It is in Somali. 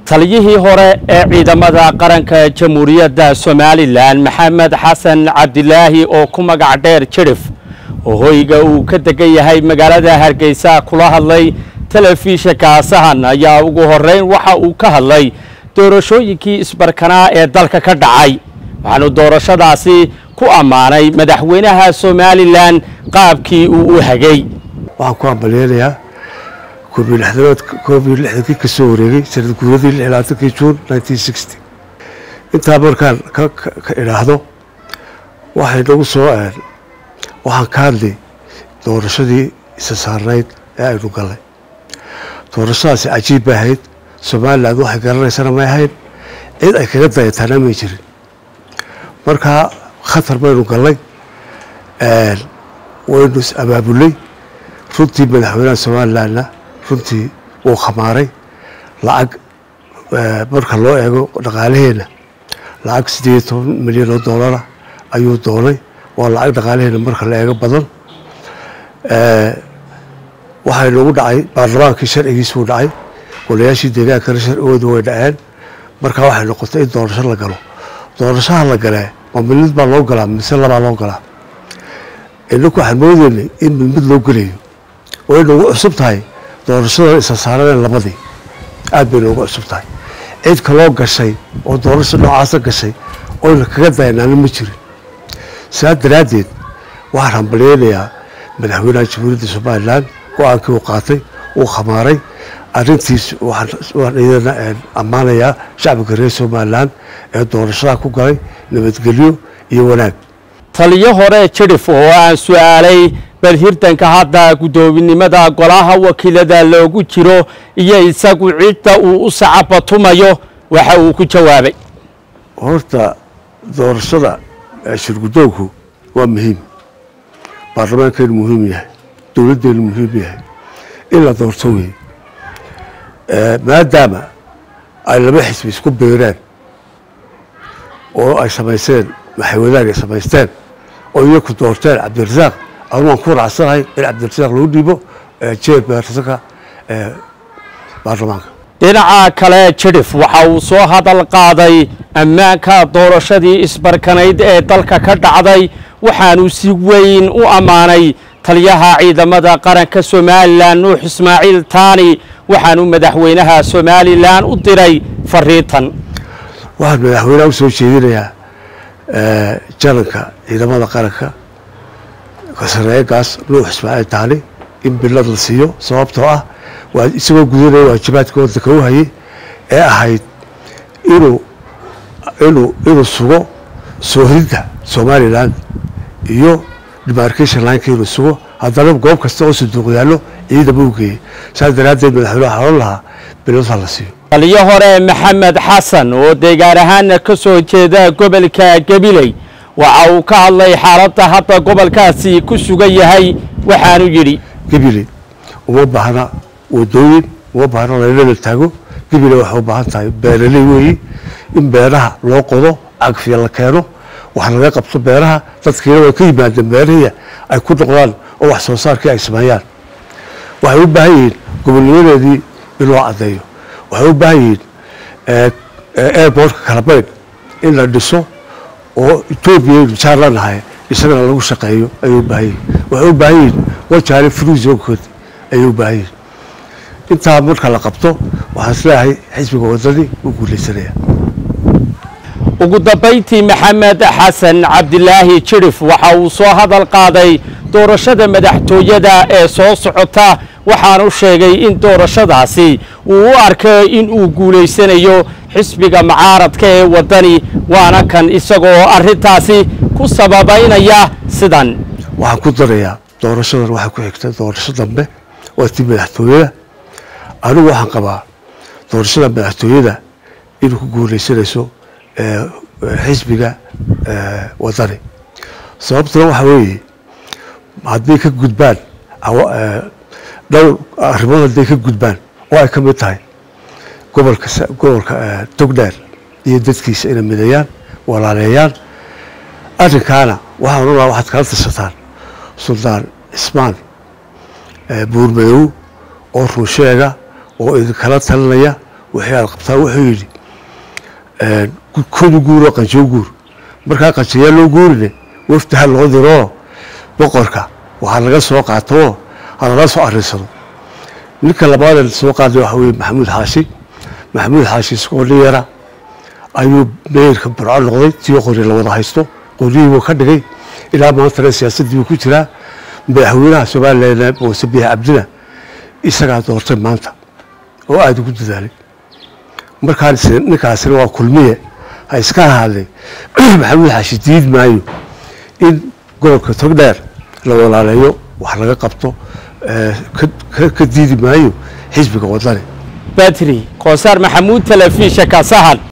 taliyihii hore ee ciidamada qaranka jamhuuriyadda somalilan maxamed xasan cabdilaahi oo ku magac dheer jirif oo hoyga uu ka degan yahay magaalada hargeysa kula hadlay telefishinka sahan ayaa ugu horeyn waxa uu ka hadlay doorashooyinkii isbarkanaa ee dalka ka dhacay waxaanu doorashadaasi ku ammaanay madaxweynaha somalilan qaabkii uu u hagay waxaan ku hambalyeynayaa koobiyo lixdanood koobiyo lixdankii ka soo wareegay sanad guuradii lix labaatankii juun nineteen sixty intaa markaan ka ka idhaahdo waxay nagu soo waxaan ka hadlay doorashadii isa saarnayd ee aynu gallay doorashadaasi cajiib bay ahayd somaliland waxay garanaysana may ahayn cid ay kaga dayataana may jirin markaa khatar baynu gallay waynu is abaabulay runtii madaxweynaha somalilandna runtii wuu khamaaray lacag marka loo eego dhaqaalaheenna lacag siddeed iyo toban milyan oo doolara ayuu doonay waa lacag dhaqaalaheenna marka la eego badan waxay nagu dhacay baarlamaankii sharcigiisuu dhacay golayaashii deegaankana sharcigooda way dhaceen markaa waxay noqotay in doorasho la galo doorashaha la galee ma milmid baa loo galaa mise labaa loo galaa inaku waxaan moodeynay in milmid loo gelayo way nagu cusub tahay doorashadan isa saaraneen labadii aad bay noogu cusub tahay cid kaloo gashay oo doorasho noocaasa gashay oyna kaga dayanaana ma jirin saa daraaddeed waxaan hambalyeynayaa madaxweynaha jamhuuriyadda somalilan go-aankii uu qaatay uu khamaaray arrintiis waan idana ammaanayaa shacbiga reer somalilan ee doorashada ku galay nabadgelyo iyo wanaag taliyo hore jirif oo aan su-aalay bal hirdanka hadda guddoominimada golaha wakiilada loogu jiro iyo isagu cidda uu u sacabatumayo waxa uu ku jawaabay horta doorashada shirgudoonku waa muhiim baarlamaankeenu muhiim yahay dowladdeenu muhiim yahay in la doorto wey maadaama ay laba xisbi isku beeraan oo ay samaysteen maxawadaag ay samaysteen oo iyaku doorteen cabdirasaaq anu waan ku raacsanahay in cabdirasaaq loo dhiibo jeerbeersanka baarlamaanka dhinaca kale jirif waxa uu soo hadal qaaday ammaanka doorashadii isbarkanayd ee dalka ka dhacday waxaanu si weyn u ammaanay taliyaha ciidamada qaranka somalilan nuux ismaaciil taani waxaanu madaxweynaha somalilan u diray fariintan waxaan madaxweynaha u soo jeedinayaa jalanka ciidamada qaranka sareegaas nuux ismaaciil taani in bilad la siiyo sababtoo ah waa isagoo gudanaya waajibaadka wadanka u hayay ee ahayd inuu inuu inuu sugo soohidda somalilan iyo demarcation lineka inuu sugo haddana goob kasta oo sanduuq yaallo ciidama u geeyey saas daraaddeed madaxweyneha xalan lahaa biladha la siiyo taliyo hore maxamed xasan oo deegaan ahaana ka soo jeeda gobolka gabiley waxa uu ka hadlay xaaladda hadda gobolkaasi ku sugan yahay waxaanu yidhi gabiley uma baahna wadooyin uma baahna laylala taago gabiley waxay u baahan tahay beeraley weeyi in beeraha loo qodo cagfiya la keeno wax laga qabto beeraha dadkiina way ka yimaadeen beerahii ay ku noqdaan oo wax soo saarkii ay sameeyaan waxay u baahan yihiin gobolnimadeedii in loo caddeeyo waxay u baahan yihiin airbortka kalabayn in la dhiso oo etoobiya jaar la nahay isagana lagu shaqeeyo ayay u baahan yihin waxay u baahan yihiin wajaale fruzoonkood ayay u baahan yihin intaa marka la qabto waxaan isleeyahay xisbiga wadadii u guuleysanaya ugu dambayntii maxamed xasan cabdilaahi jirif waxa uu soo hadal qaaday doorashada madaxtooyada ee soo socota waxaanu sheegay in doorashadaasi uu u arkay in uu guulaysanayo xisbiga mucaaradka ee waddani waana kan isagoo arrintaasi ku sababaynaya sidan waxaan ku darayaa doorashadan waxay ku xigta doorasho dambe waa tii madaxtooyada anigu waxaan qabaa doorashada madaxtooyada inuu ku guulaysanayso xisbiga wadani sababtuna waxaa weeye hadday ka gudbaan dhowr arrimood hadday ka gudbaan oo ay ka mid tahay gobolka gobolka togdheer iyo dadkiisa inay mideeyaan walaaleeyaan arrinkaana waxaan oranaa waxaad kala tashataan suldaan cismaan buurmadow oo runsheega oo idinkala talinaya wixii aad qabtaa wuxuu yidhi kodu guuroo qanjoo guur markaa qanjayaa loo guurine wafdaha loo diroo boqorka waxaa laga soo qaatoo ha lala soo arinsado ninka labaadee soo qaaday waxa weye maxamuud xaashi maxamuud xaashi isagoo nin yara ayuu meyrka burco noqday tii qori la wada haysto qorihiibuu ka dhigay ilaa maantana siyaasaddii buu ku jiraa madaxweynaha somalilan muuse biix cabdina isagaa doortay maanta oo aada ugu dadaalay markaa ninkaasina waa kulmiye ha iska ahaadee maxamuud xaashi diid maayo in gobolka togdheer la walaaleeyo wax laga qabto ka diidi maayo xisbiga wadani batri koosaar maxamuud telefishinka sahan